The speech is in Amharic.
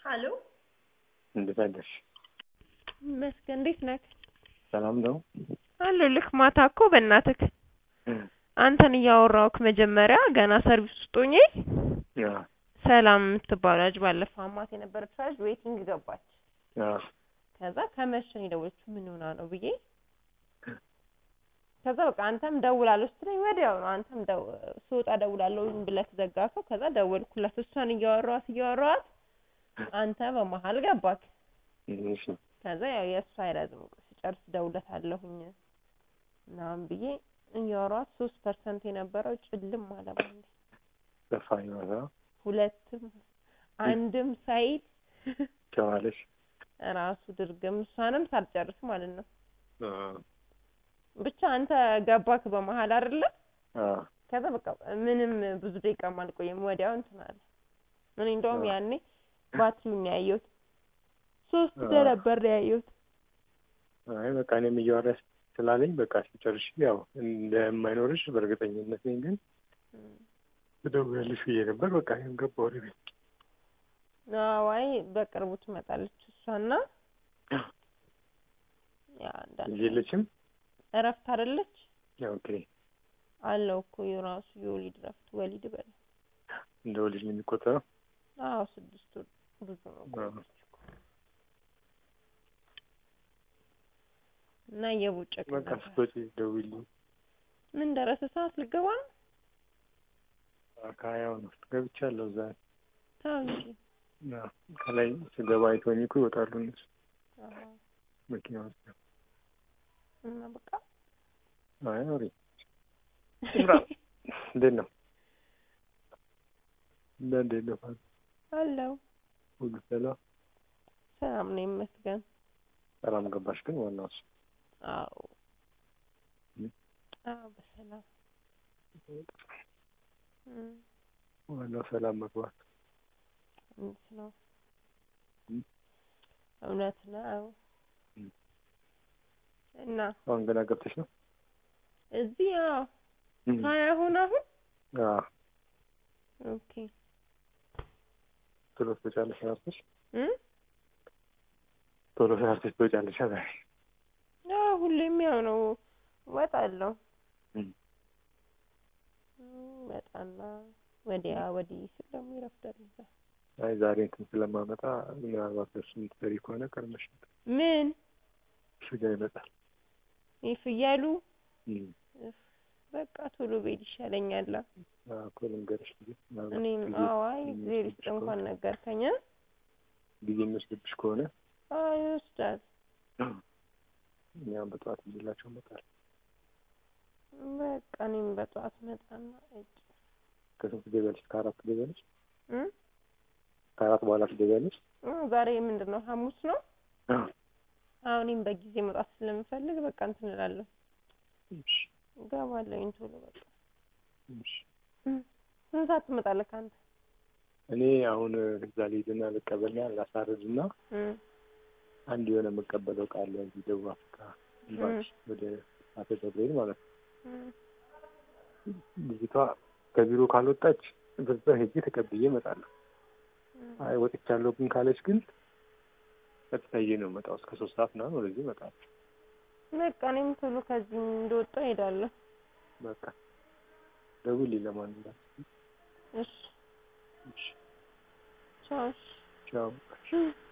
ሀሎ እንዴት አደርሽ? ይመስገን። እንዴት ነህ? ሰላም ነው? አለሁልህ። ማታ እኮ በእናትህ አንተን እያወራሁህ መጀመሪያ ገና ሰርቪስ ውስጥ ሆኜ አዎ ሰላም የምትባለው ልጅ ባለፈው አማት የነበረች ልጅ ዌቲንግ ገባች። አዎ ከዛ ከመሸ ነው የደወለችው ምን ሆና ነው ብዬ ከዛ በቃ አንተም ደውላለሁ ስትለኝ ወዲያው ነው አንተም ደው ስወጣ ደውላለሁ ብለህ ዘጋከው። ከዛ ደወልኩላት እሷን እያወራኋት እያወራኋት አንተ በመሀል ገባክ። እሺ ከዛ ያው የእሱ አይረዝም ስጨርስ እደውልለታለሁኝ ምናምን ብዬ እያወራኋት ሶስት ፐርሰንት የነበረው ጭልም አለ ባንዴ። ጠፋኝ ማለት ነው። ሁለትም አንድም ሳይል ጨዋለሽ? ራሱ ድርግም እሷንም ሳልጨርስ ማለት ነው። አዎ ብቻ አንተ ገባክ በመሀል አይደለ? አዎ ከዛ በቃ ምንም ብዙ ደቂቃም አልቆየም ወዲያው እንትን አለ። እኔ እንደውም አዎ። ያኔ ባትሪውን ነው ያየሁት። ሶስት አዎ። እንደነበር ነው ያየሁት። አይ በቃ እኔም እያወራሽ ስላለኝ በቃ ሲጨርሽ ያው እንደማይኖርሽ በእርግጠኝነት ነኝ፣ ግን ትደውያለሽ ብዬ ነበር። በቃ እኔም ገባሁ ወደ ቤት። አዋይ በቅርቡ ትመጣለች እሷና ያ አንዳንድ ልጅ የለችም? እረፍት አይደለች ኦኬ አለው እኮ የራሱ የወሊድ እረፍት ወሊድ በለ እንደ ልጅ ነው የሚቆጠረው? አዎ ስድስት ወር ብዙ ነው እኮ አዎ። እኮ። እና እየቦጨቅ በቃ ነበር። ስትወጪ ደውዪልኝ። ምን ደረሰ ሰዓት ልገባ ነው? ከሀያው ነው ገብቻለሁ እዛ ተው እንጂ አዎ። ከላይ ስገባ አይተውኝ እኮ ይወጣሉ እነሱ አዎ። መኪና ውስጥ ነው። እና በቃ አይ አውሪ ስራ እንዴት ነው? እና እንዴት ነው? አለው ሁሉ ሰላም? ሰላም ነው ይመስገን። ሰላም ገባሽ ግን ዋናው እሱ አዎ እም? አዎ በሰላም እም፣ ዋናው ሰላም መግባት። እውነት ነው እም? እውነት ነው። እም። እና አሁን ገና ገብተሽ ነው? እዚህ አዎ እም። ሀያ ሆነ አሁን አዎ ኦኬ ቶሎ ትወጫለሽ ሰርተሽ? እም? ቶሎ ሰርተሽ ትወጫለሽ ዛሬ? አዎ ሁሌም ያው ነው እወጣለሁ እም። እም፣ እወጣና ወዲያ ወዲህ ስል ደግሞ ይረፍዳል እዛ አይ ዛሬ እንትን ስለማመጣ ምናልባት እሱ የምትሰሪ ከሆነ ቀድመሽ ምን ስጋ ይመጣል። ይህ ፍያሉ እም። እፍ፣ በቃ ቶሎ ብሄድ ይሻለኛል። አዎ እኮ ልንገርሽ ብዬ ምናልባት እኔም ጊዜ- አዋይ ጊዜ እግዜር ይስጥ የሚወስድብሽ እንኳን ከሆነ- ነገርከኝ። እ? ጊዜ የሚወስድብሽ ከሆነ አዎ ይወስዳል። እኛም በጠዋት ይዤላቸው እመጣለሁ። በቃ እኔም በጠዋት መጣና እጭ ከስንት ትገቢያለሽ? ከአራት ትገቢያለሽ? እ? ከአራት በኋላ ትገቢያለሽ? እ፣ ዛሬ ምንድን ነው ሐሙስ ነው። አዎ። አሁን እኔም በጊዜ መውጣት ስለምፈልግ በቃ እንትን እላለሁ እሺ እገባለሁኝ ቶሎ በቃ እሺ። እ፣ ስንት ሰዓት ትመጣለህ አንተ? እኔ አሁን እዛ ልሂድና ልቀበልና ላሳርድና እ፣ አንድ የሆነ የምቀበለው እቃ አለ እዚህ ደቡብ አፍሪካ ኤምባሲ ወደ አቶ ገብርኤል ማለት ነው። እ፣ ልጅቷ ከቢሮ ካልወጣች በዛ ሄጄ ተቀብዬ እመጣለሁ። እ። አይ ወጥቻለሁ ግን ካለች ግን ቀጥታ ይዤ ነው የምመጣው። እስከ ሶስት ሰዓት ምናምን ወደዚህ እመጣለሁ። በቃ እኔም ቶሎ ከዚህ እንደወጣሁ እሄዳለሁ። በቃ ደውዪልኝ ለማንኛውም። እሺ እሺ ቻው። እሺ። ቻው። እ